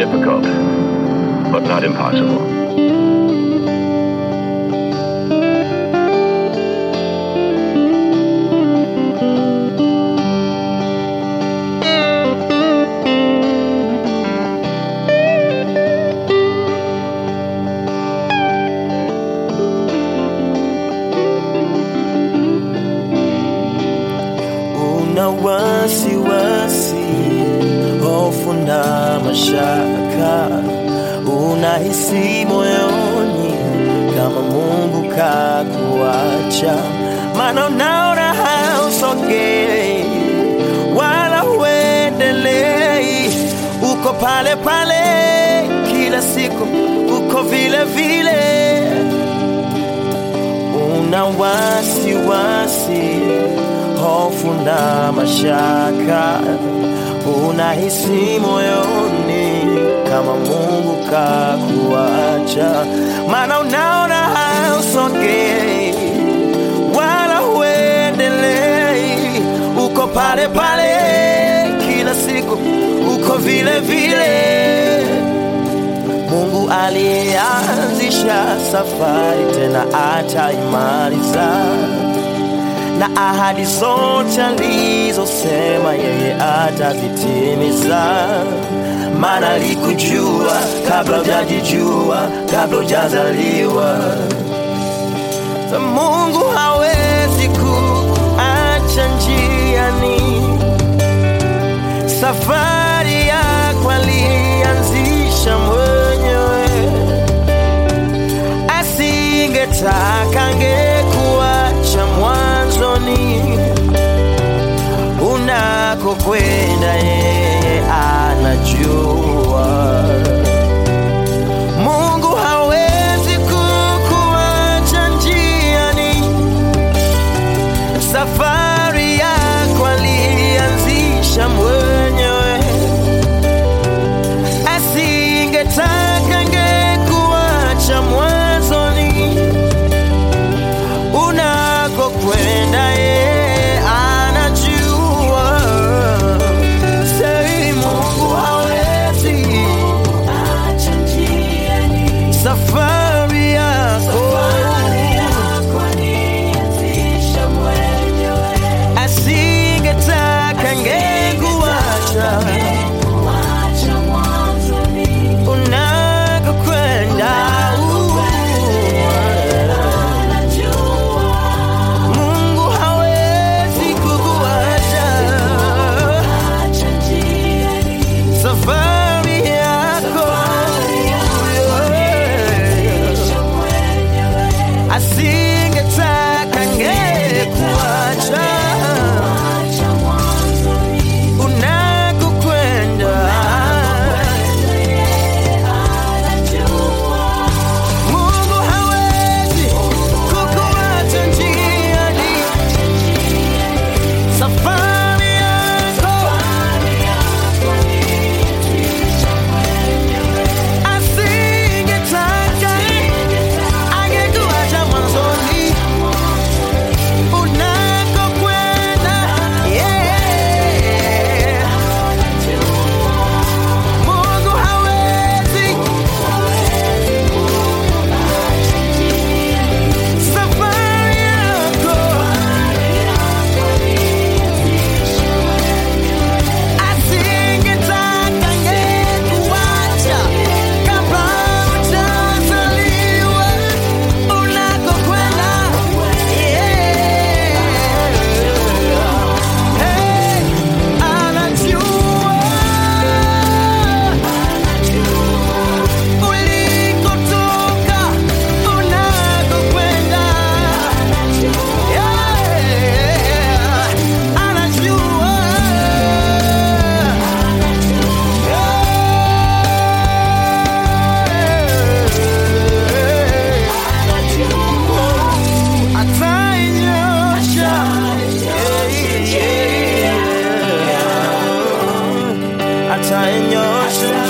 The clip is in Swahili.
difficult, but not impossible. una wasiwasi, hofu na mashaka, unahisi moyoni kama Mungu kakuacha, maana unaona hausogei wala huendelei, uko pale pale kila siku, uko vile vile una wasiwasi, hofu na mashaka, unahisi moyoni kama Mungu kakuacha, maana unaona hausogei wala huendelei, uko pale pale kila siku, uko vile vile. Mungu aliyeanzisha safari tena ataimaliza, na ahadi zote alizosema yeye atazitimiza. Maana alikujua kabla hujajijua, kabla hujazaliwa. Na Mungu hawezi kuacha njiani safari yako alianzisha mwenyewe, asingetaka angekuacha mwanzoni. Unakokwenda yeye anajua. Mungu hawezi kukuacha njiani safari yako alianzisha mwenyewe, asingetaka angekuacha mwanzoni. Unakokwenda yeye anajua. Sei, Mungu hawezi safari yako asingetaka angekuacha unakokwenda. Mungu hawezi kukuacha safari yako asingetaka angekuacha unakokwenda. Mungu hawezi kukuacha njiani, safari yako asingetaka angekuacha mwanzoni unakokwenda, yeah. Mungu hawezi safari yako asingetaka angekuacha kabla hujazaliwa unakokwenda, yeah. Hey, anajua ulikotoka, unakokwenda, yeah. Anajua atainyosha atainyosha